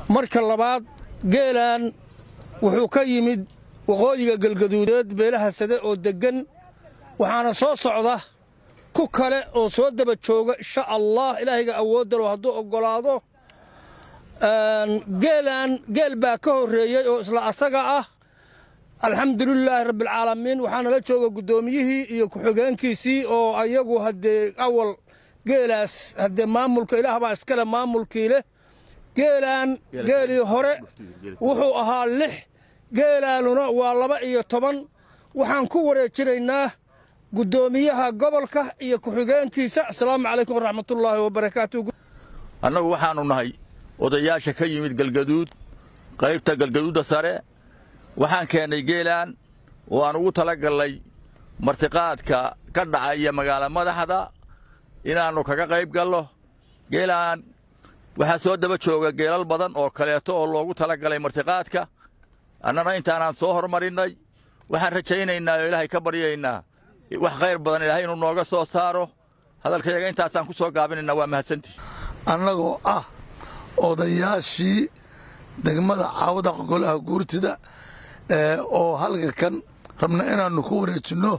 marka labaad geelaan wuxuu ka yimid waqooyiga galgaduudeed beelaha sade oo deggan waxaana soo socda ku kale oo soo daba jooga insha allah ilaahayga awooddalo hadduu oggolaado geelaan geel baa ka horreeyey oo isla asaga ah alxamdulilaahi rabbialcaalamiin waxaana la jooga guddoomiyihii iyo ku-xigeenkiisii oo ayagu haddee awal geelaas haddee maamulka ilaah baa iskale maamulkii leh geelaan geelii hore wuxuu ahaa lix geelaanuna waa laba iyo toban waxaan ku wareejinaynaa guddoomiyaha gobolka iyo ku-xigeenkiisa asalaamu calaykum waraxmatullaahi wabarakaatu annagu waxaannu nahay odayaasha ka yimid galgaduud qaybta galgaduudda sare waxaan keennay geelaan oo aan ugu tala gallay martiqaadka ka dhacaya magaala madaxda inaannu kaga qayb gallo geelaan waxaa soo daba jooga geelal badan oo kaleeto oo loogu tala galay martiqaadka annana intaanaan soo hormarinnay waxaan rajaynaynaa oo ilaahay ka baryaynaa wax khayr badan ilaahay inuu nooga soo saaro hadalkayaga intaasaan ku soo gaabinaynaa waa mahadsantii annagoo ah odayaashii degmada caawada golaha guurtida oo halka kan rabna inaannu ku wareejinno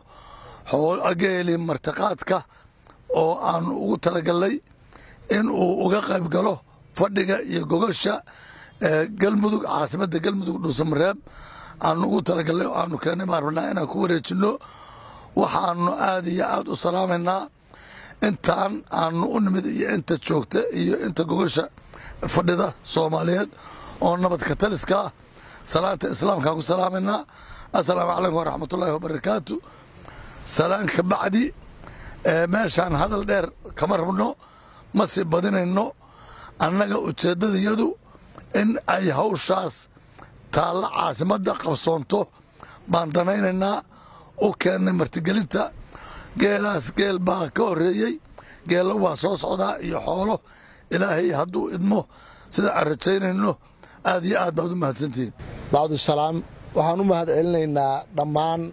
geelii martiqaadka oo aannu ugu talagallay in uu uga qayb galo fadhiga iyo gogosha galmudug caasimadda galmudug dhuusamareeb aannu ugu talagallay oo aannu keennay baan rabnaa inaan ku wareejinno waxaannu aad iyo aad u salaamaynaa intaan aannu u nimid iyo inta joogta iyo inta gogosha fadhida soomaaliyeed oo nabadka taliska ah salaanta islaamkaan ku salaamaynaa assalaamu calaykum waraxmatullaahi wabarakaatu salaan ka bacdi meeshaan hadal dheer kama rabno ma sii badinayno annaga ujeeddadayadu in ay hawshaas taalla caasimadda qabsoonto baan danaynaynaa u keennay martigelinta geelaas geel baa ka horreeyey geella waa soo socdaa iyo xoolo ilaahay hadduu idmo sida aan rajaynayno aad iyo aad baad u mahadsantihiin bacdusalaam waxaan u mahad celinaynaa dhammaan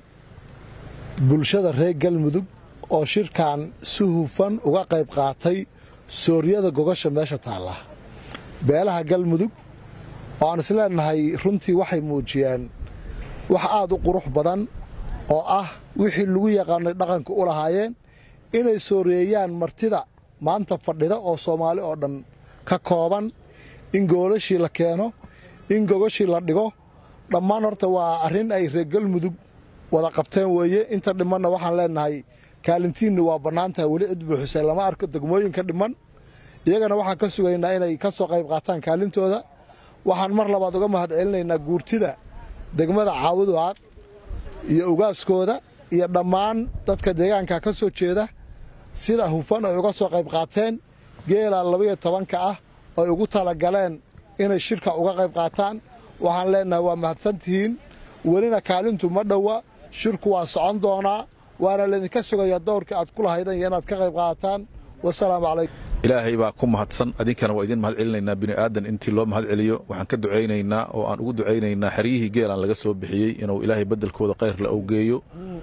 bulshada reer galmudug oo shirkan si hufan uga qayb qaatay sooryada gogasha meesha taalla beelaha galmudug oo aan isleenahay runtii waxay muujiyeen wax aad u qurux badan oo ah wixii lagu yaqaanay dhaqanka u lahaayeen inay sooreeyaan martida maanta fadhida oo soomaali oo dhan ka kooban in goolashii la keeno in gogashii la dhigo dhammaan horta waa arrin ay reer galmudug wada qabteen weeye inta dhimanna waxaan leenahay kaalintiinna waa bannaantaha weli cid buuxisay lama arko degmooyinka dhiman iyagana waxaan ka sugaynaa inay ka soo qayb qaataan kaalintooda waxaan mar labaad uga mahad celinaynaa guurtida degmada caawaduaaq iyo ugaaskooda iyo dhammaan dadka deegaanka ka soo jeeda sida hufan ay uga soo qayb qaateen geela labaiyo tobanka ah ay ugu talagaleen inay shirka uga qayb qaataan waxaan leenahay waa mahadsantihiin welina kaalintu ma dhowa shirku waa socon doonaa waana laydinka sugayaa dowrka aad ku lahaydan iyo inaad ka qayb qaadataan wasalaamu calaykum ilaahay baa ku mahadsan adinkana waa idin mahad celinaynaa bini aadan intii loo mahad celiyo waxaan ka ducaynaynaa oo aan ugu ducaynaynaa xeryihii geelaan laga soo bixiyey inuu ilaahay beddelkooda khayr la owgeeyo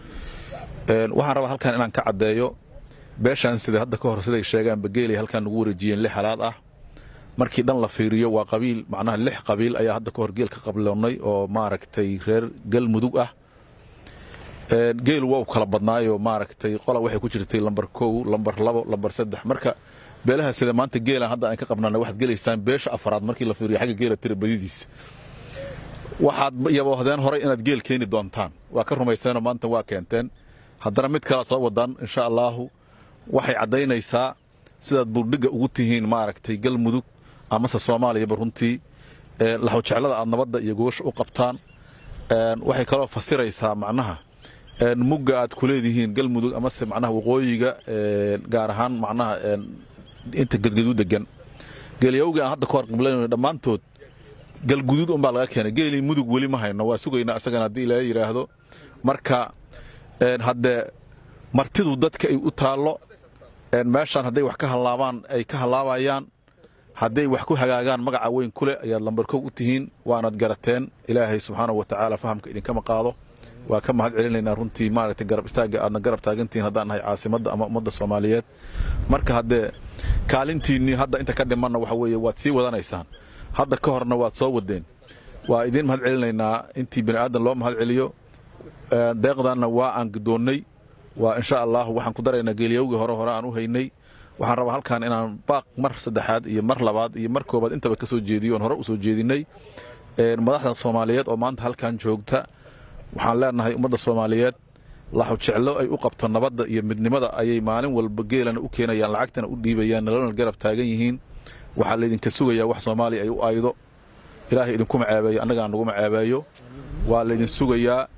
waxaan rabaa halkan inaan ka caddeeyo beeshaan sida hadda ka hor siday sheegaanba geelay halkaan nagu wareejiyeen lix halaad ah markii dhan la fiiriyo waa qabiil macnaha lix qabiil ayaa hadda ka hor geel ka qabloonnay oo maaragtay reer galmudug ah geelu waa u kala badnaayo maaragtay qola waxay ku jirtay lambar kow lambar labo lambar saddex marka beelaha sida maanta geelan hadda aan ka qabnana waxaad gelaysaan beesha afaraad markii la fiiriyo xagga geela tira badidiisa waxaad yaboohdeen horay inaad geel keeni doontaan waa ka rumayseenoo maanta waa keenteen haddana mid kala soo wadaan insha allaahu waxay caddaynaysaa sidaad buldhigga ugu tihiin maaragtay galmudug amase soomaaliyaba runtii laxowjeclada aad nabadda iyo gogosha u qabtaan waxay kaloo fasiraysaa macnaha mugga aad ku leedihiin galmudug amase macnaha waqooyiga gaar ahaan macnaha inta gadgadu degan geelyawgii aan hadda ka hor qiblanayno dhammaantood galguduud unbaa laga keenay geelii mudug weli ma hayno waa sugaynaa isagana haddii ilaaha yidhaahdo marka haddee martidu dadka ay u taallo meeshaan hadday wax ka hallaabaan ay ka hallaabayaan hadday wax ku hagaagaan magaca weyn ku leh ayaad lambarkow u tihiin waanaad garateen ilaahay subxaanahu wa tacaala fahamka idinkama qaado waa ka mahad celinaynaa runtii maaragtay garab istaagga aadna garab taagantihiin haddaan nahay caasimadda ama ummadda soomaaliyeed marka haddee kaalintiinnii hadda inta ka dhimanna waxa weeye waad sii wadanaysaan hadda ka horna waad soo wadeen waa idiin mahad celinaynaa intii bini aadan loo mahad celiyo deeqdanna waa aan gidoonnay waa insha allah waxaan ku daraynaa geeliyowgii hore hore aan u haynay waxaan rabaa halkan inaan baaq mar saddexaad iyo mar labaad iyo mar koobaad intaba ka soo jeediyo oon hore u soo jeedinay madaxda soomaaliyeed oo maanta halkan joogta waxaan leenahay ummadda soomaaliyeed laxu jeclo ay u qabto nabadda iyo midnimada ayay maalin walba geelana u keenayaan lacagtana u dhiibayaan nalana garab taagan yihiin waxaa laydinka sugayaa wax soomaaliya ay u aydo ilaahay idinkuma ceebeeyo annagaan naguma ceebeeyo waa laydin sugayaa